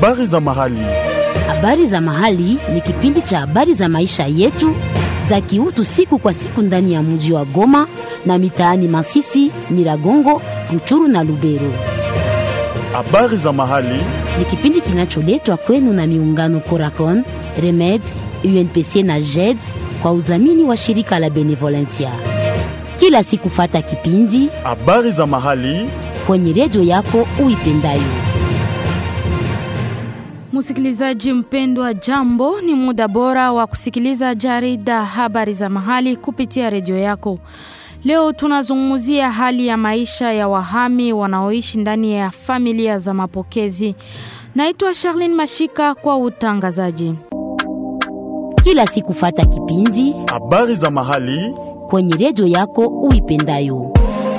Habari za mahali. Habari za mahali ni kipindi cha habari za maisha yetu za kiutu siku kwa siku ndani ya mji wa Goma na mitaani Masisi, Nyiragongo, Ruchuru na Lubero. Habari za mahali. Ni kipindi kinacholetwa kwenu na miungano Coracon, Remed, UNPC na JED kwa udhamini wa shirika la Benevolencia. Kila siku fata kipindi Habari za mahali. kwenye redio yako uipendayo. Msikilizaji mpendwa, jambo, ni muda bora wa kusikiliza jarida habari za mahali kupitia redio yako. Leo tunazungumzia hali ya maisha ya wahami wanaoishi ndani ya familia za mapokezi. Naitwa Charlene Mashika kwa utangazaji. Kila siku fata kipindi Habari za mahali. kwenye redio yako uipendayo.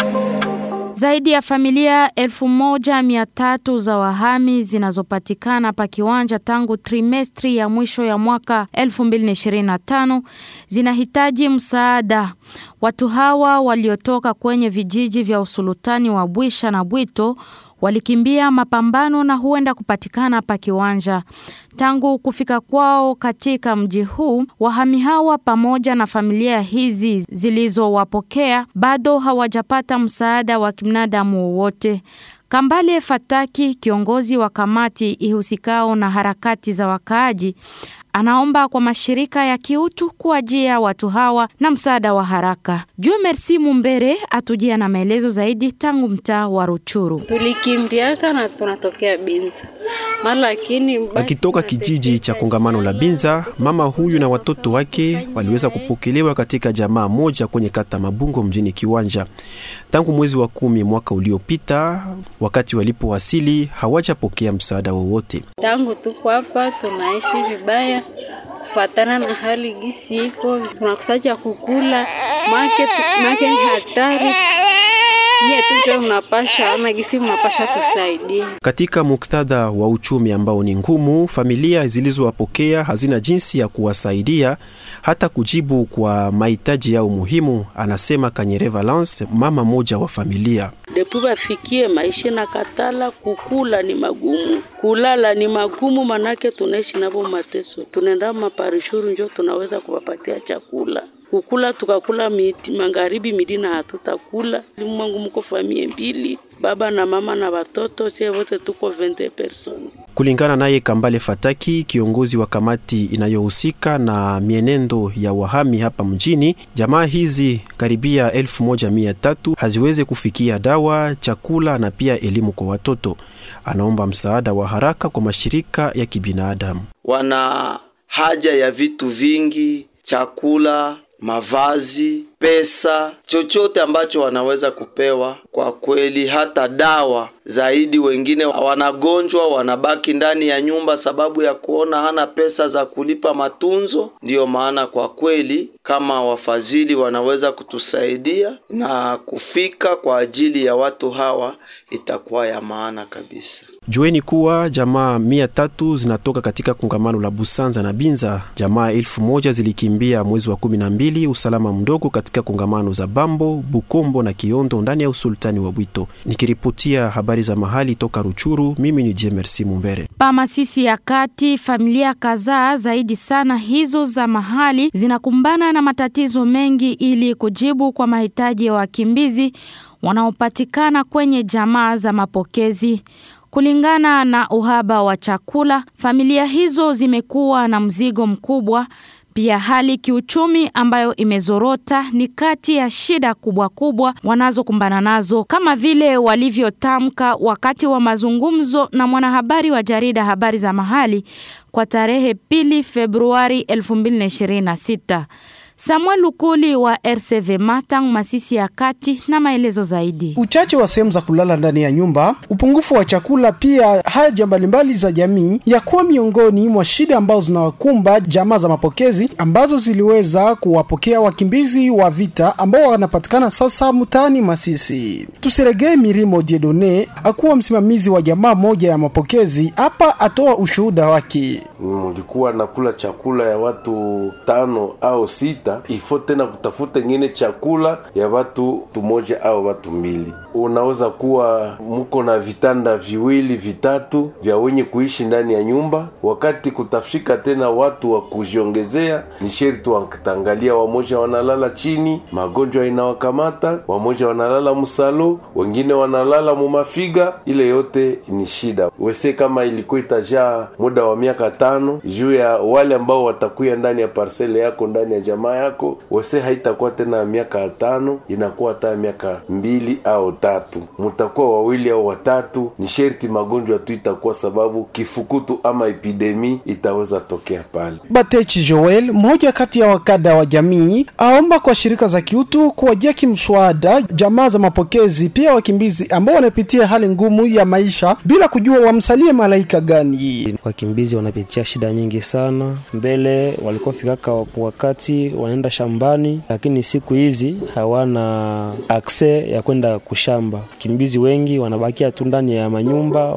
Zaidi ya familia elfu moja mia tatu za wahami zinazopatikana pa kiwanja tangu trimestri ya mwisho ya mwaka 2025 zinahitaji msaada. Watu hawa waliotoka kwenye vijiji vya usulutani wa Bwisha na Bwito walikimbia mapambano na huenda kupatikana pa kiwanja. Tangu kufika kwao katika mji huu, wahami hawa pamoja na familia hizi zilizowapokea bado hawajapata msaada wa kibinadamu wowote. Kambale Fataki, kiongozi wa kamati ihusikao na harakati za wakaaji, anaomba kwa mashirika ya kiutu kuajia watu hawa na msaada wa haraka. Jue Merci Mumbere atujia na maelezo zaidi tangu mtaa wa Ruchuru. Tulikimbiaka na tunatokea Binza mara lakini basi Akitoka kijiji cha kongamano la Binza, mama huyu na watoto wake waliweza kupokelewa katika jamaa moja kwenye kata Mabungo mjini Kiwanja tangu mwezi wa kumi mwaka uliopita. Wakati walipowasili hawajapokea msaada wowote. tangu tuko hapa tunaishi vibaya kufatana na hali gisi iko, tunakusacha kukula make make ni hatari nye tujo unapasha ama gisi unapasha tusaidie. Katika muktadha wa uchumi ambao ni ngumu, familia zilizowapokea hazina jinsi ya kuwasaidia hata kujibu kwa mahitaji yao muhimu, anasema Kanyere Valence, mama moja wa familia. depu bafikie maisha na katala, kukula ni magumu, kulala ni magumu, manake tunaishi navo mateso. Tunaenda maparishuru njo tunaweza kuwapatia chakula kukula, tukakula midi, magharibi midina hatutakula. Mwangu mko famie mbili, baba na mama na watoto, sie wote tuko 20 person. Kulingana naye Kambale Fataki, kiongozi wa kamati inayohusika na mienendo ya wahami hapa mjini, jamaa hizi karibia elfu moja mia tatu haziwezi kufikia dawa, chakula na pia elimu kwa watoto. Anaomba msaada wa haraka kwa mashirika ya kibinadamu. wana haja ya vitu vingi, chakula, mavazi, pesa, chochote ambacho wanaweza kupewa. Kwa kweli, hata dawa zaidi. Wengine wanagonjwa, wanabaki ndani ya nyumba sababu ya kuona hana pesa za kulipa matunzo. Ndiyo maana kwa kweli, kama wafadhili wanaweza kutusaidia na kufika kwa ajili ya watu hawa, itakuwa ya maana kabisa. Jueni kuwa jamaa mia tatu zinatoka katika kongamano la Busanza na Binza. Jamaa elfu moja zilikimbia mwezi wa kumi na mbili usalama mdogo katika kongamano za Bambo, Bukombo na Kiondo ndani ya usultani wa Bwito. Nikiripotia habari za mahali toka Ruchuru, mimi ni Jemersi Mumbere. Pa Masisi ya kati, familia kadhaa zaidi sana hizo za mahali zinakumbana na matatizo mengi ili kujibu kwa mahitaji ya wakimbizi wanaopatikana kwenye jamaa za mapokezi. Kulingana na uhaba wa chakula, familia hizo zimekuwa na mzigo mkubwa. Pia hali kiuchumi ambayo imezorota ni kati ya shida kubwa kubwa wanazokumbana nazo, kama vile walivyotamka wakati wa mazungumzo na mwanahabari wa jarida habari za mahali kwa tarehe pili Februari 2026. Samuel Lukuli wa RCV Matang Masisi ya kati na maelezo zaidi. Uchache wa sehemu za kulala ndani ya nyumba, upungufu wa chakula, pia haja mbalimbali za jamii ya kuwa miongoni mwa shida ambazo zinawakumba jamaa za mapokezi ambazo ziliweza kuwapokea wakimbizi wa vita ambao wanapatikana sasa mtaani Masisi. Tusiregee Mirimo Diedone akuwa msimamizi wa jamaa moja ya mapokezi hapa, atoa ushuhuda wake. Ulikuwa nakula chakula ya watu tano au sita, ifo tena kutafuta ingine chakula ya watu tumoja au watu mbili. unaweza kuwa mko na vitanda viwili vitatu vya wenye kuishi ndani ya nyumba. Wakati kutafika tena watu wa kujiongezea, ni sherti watangalia, wamoja wanalala chini, magonjwa inawakamata, wamoja wanalala msalo, wengine wanalala mumafiga. Ile yote ni shida wese, kama ilikuwa itajaa muda wa miaka tano juu ya wale ambao watakuya ndani ya parsele yako ndani ya jamaa yako, wese haitakuwa tena ya miaka tano, inakuwa hata miaka mbili au tatu, mutakuwa wawili au watatu. Ni sherti magonjwa tu itakuwa sababu kifukutu ama epidemi itaweza tokea pale. Batechi Joel, mmoja kati ya wakada wa jamii, aomba kwa shirika za kiutu kuwajia kimswada jamaa za mapokezi, pia wakimbizi ambao wanapitia hali ngumu ya maisha bila kujua wamsalie malaika gani. Wakimbizi wanapitia shida nyingi sana. Mbele walikuwa fikaka wakati wanaenda shambani, lakini siku hizi hawana akse ya kwenda kushamba. Wakimbizi wengi wanabakia tu ndani ya manyumba,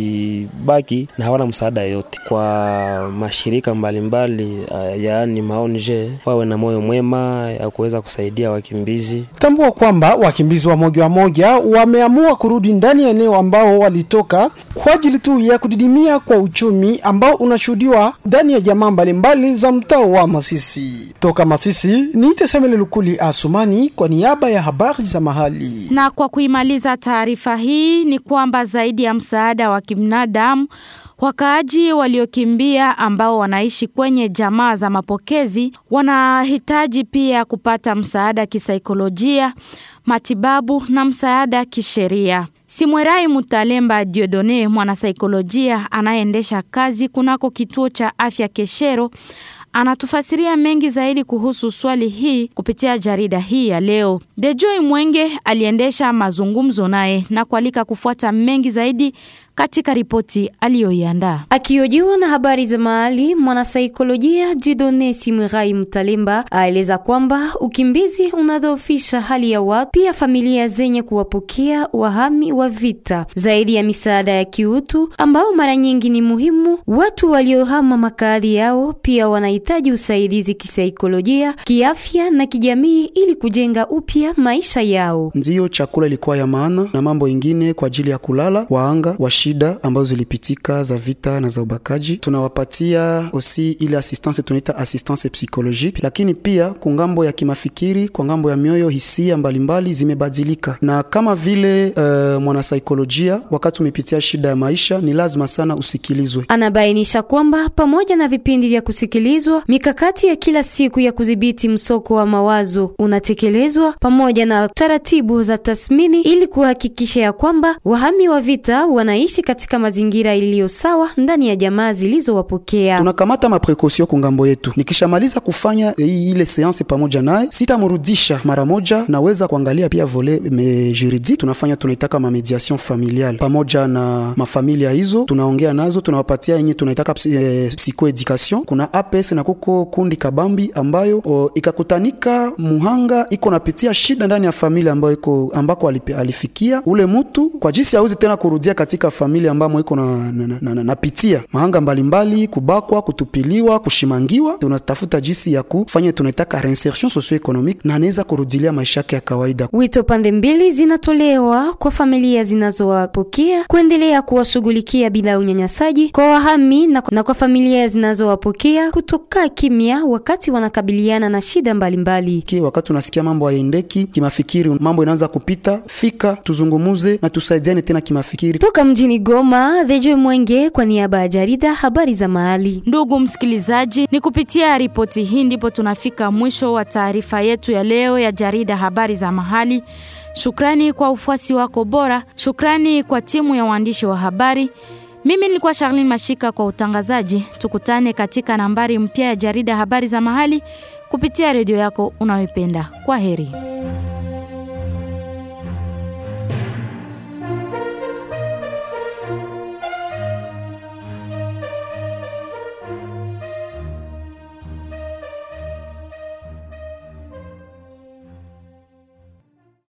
wakibaki na hawana msaada yoyote. Kwa mashirika mbalimbali mbali, yaani maonje wawe na moyo mwema ya kuweza kusaidia wakimbizi. Tambua kwamba wakimbizi wa moja wa moja wameamua kurudi ndani ya eneo ambao walitoka kwa ajili tu ya kudidimia kwa uchumi ambao unashuhudiwa ndani ya jamaa mbalimbali za mtaa wa Masisi. Toka Masisi ni Tesemele Lukuli Asumani kwa niaba ya habari za mahali. Na kwa kuimaliza taarifa hii ni kwamba zaidi ya msaada wa kibinadamu Wakaaji waliokimbia ambao wanaishi kwenye jamaa za mapokezi wanahitaji pia kupata msaada kisaikolojia, matibabu na msaada kisheria. Simwerai Mutalemba Diodone, mwanasaikolojia anayeendesha kazi kunako kituo cha afya Keshero, anatufasiria mengi zaidi kuhusu swali hii kupitia jarida hii ya leo. Dejoi Mwenge aliendesha mazungumzo naye na kualika kufuata mengi zaidi katika ripoti aliyoiandaa. Akiojiwa na habari za mahali, mwanasaikolojia Jidone Simwirai Mtalemba aeleza kwamba ukimbizi unadhoofisha hali ya watu, pia familia zenye kuwapokea wahami wa vita. Zaidi ya misaada ya kiutu ambao mara nyingi ni muhimu, watu waliohama makazi yao pia wanahitaji usaidizi kisaikolojia, kiafya na kijamii ili kujenga upya maisha yao. Ndiyo, chakula ilikuwa ya maana na mambo ingine kwa ajili ya kulala waanga wa shida ambazo zilipitika za vita na za ubakaji. Tunawapatia osi ile assistance tunaita assistance psychologique, lakini pia kwa ngambo ya kimafikiri, kwa ngambo ya mioyo, hisia mbalimbali zimebadilika, na kama vile uh, mwanasaikolojia, wakati umepitia shida ya maisha, ni lazima sana usikilizwe. Anabainisha kwamba pamoja na vipindi vya kusikilizwa, mikakati ya kila siku ya kudhibiti msoko wa mawazo unatekelezwa pamoja na taratibu za tathmini ili kuhakikisha ya kwamba wahami wa vita wanaishi katika mazingira iliyo sawa ndani ya jamaa zilizowapokea. Tunakamata maprekosio kungambo yetu. Nikishamaliza kufanya ile seanse pamoja naye, sitamrudisha mara moja, naweza kuangalia pia vole me juridique. Tunafanya tunaitaka ma mediation familiale pamoja na mafamilia hizo, tunaongea nazo, tunawapatia yenye tunaitaka eh, psychoeducation. Kuna APS na kuko kundi kabambi ambayo o, ikakutanika muhanga iko napitia shida ndani ya familia ambayo iko ambako alifikia ule mtu kwa jinsi hauzi tena kurudia katika familia ambamo iko na, na, na, na, napitia mahanga mbalimbali mbali, kubakwa, kutupiliwa, kushimangiwa. Tunatafuta jinsi ya kufanya tunaitaka reinsertion socio-economique na anaweza kurudilia maisha yake ya kawaida. Wito pande mbili zinatolewa kwa familia zinazowapokea kuendelea kuwashughulikia bila unyanyasaji, kwa wahami na, na kwa familia zinazowapokea kutoka kimya wakati wanakabiliana na shida mbalimbali mbali. Wakati unasikia mambo hayaendeki kimafikiri, mambo inaanza kupita, fika tuzungumuze na tusaidiane tena kimafikiri. Toka mjini Goma, Dhejoe Mwenge kwa niaba ya jarida habari za mahali. Ndugu msikilizaji, ni kupitia ripoti hii ndipo tunafika mwisho wa taarifa yetu ya leo ya jarida habari za mahali. Shukrani kwa ufuasi wako bora, shukrani kwa timu ya waandishi wa habari. Mimi nilikuwa Charlene Mashika kwa utangazaji. Tukutane katika nambari mpya ya jarida habari za mahali kupitia redio yako unayoipenda. Kwa heri.